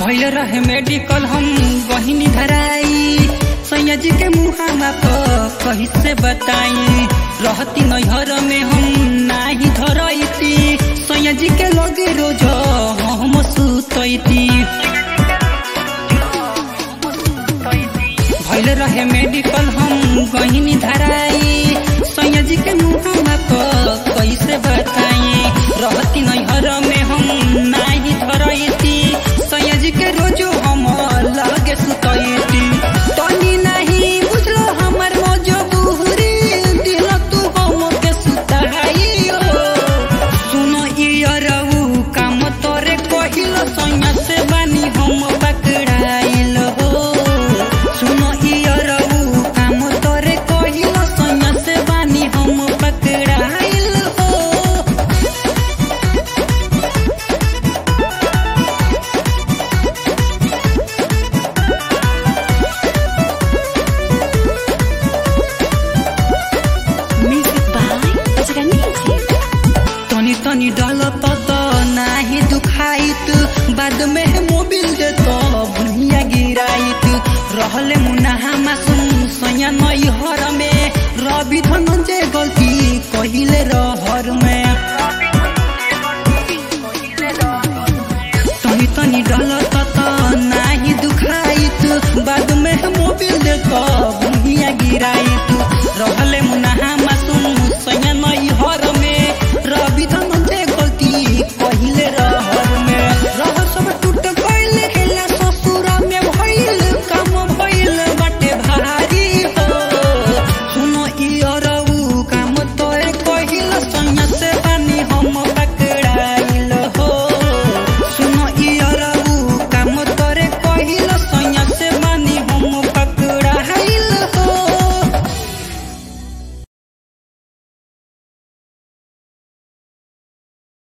भइल रहे मेडिकल हम बहिनी धराई सैया जी के मुहावा पर कही से बताई रहती नैहर में हम नाही धरैती सैया जी के लगे रोज हम सुतैती भइल रहे मेडिकल हम बहिनी धराई सैया जी के मुहावा पर कैसे बताई रहती नैहर में हम नाही धरैती सैया जी के रोजो हम लगे सुतैती तनी नहीं बुझलो हमर मजबूरी दिल तू हम के सुताइयो सुन इयरऊ काम तोरे कहिल सैया से बानी हम पकड़ाइल हो सुन इयरऊ काम तोरे कहिल सैया से बानी हम पकड़ाइल हो Music by Bajrang Music. तनी तनी डल त नाही दुखाइत बाद में मोबिल दे तो भुइया गिराइत रहले